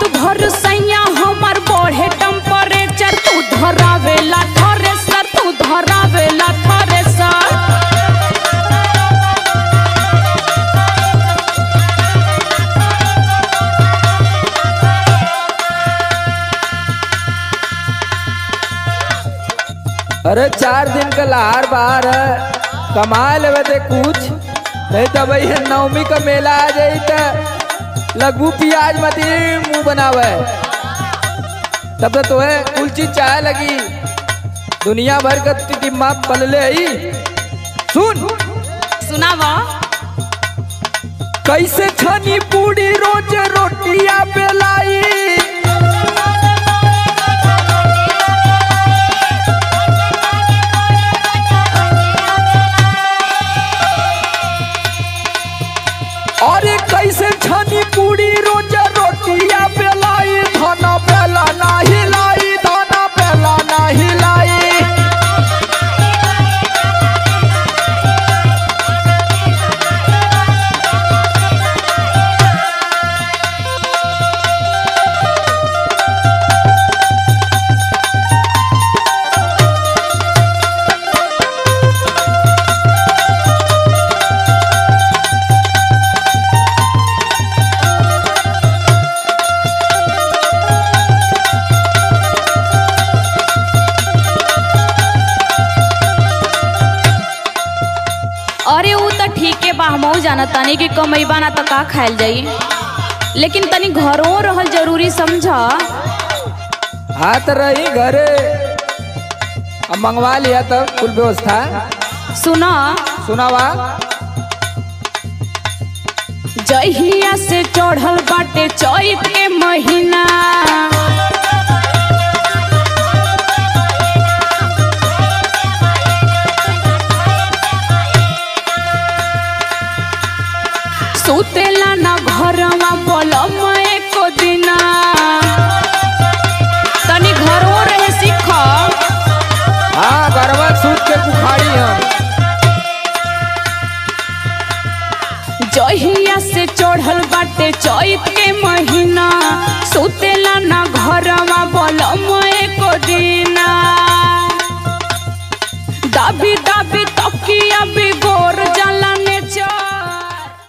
भर सैया हमर बढ़े टेम्परेचर तू धरावेला थ्रेसर तू धरावेला थ्रेसर अरे चार दिन का लहार बाहर है कमा लेवे ते कुछ नहीं तो भैया नवमी का मेला आ जाई तो लगू प्याज मत मुंह बनावे तब तो तोहे कुल चीज चाहे लगी दुनिया भर का टिम्मा पलले ही सुन सुनावा कैसे छनी पूरी रोज रोटिया बेलाई अरे कैसे छनी पूरी रोज रोटिया बेलाई धना बेला ना हिलाई धना बेला ना हिलाई अरे ऊ तो ठीके बा हमहू जाना तानी कि कमैबा ना तो का खायल जाई लेकिन तनी घरों रहल जरूरी समझा हाथ रही घरे अब मंगवा लिया तब कुल व्यवस्था सुना सुनावा जहिया से चढ़ल बाटे चैत के महीना सुतेला ना घर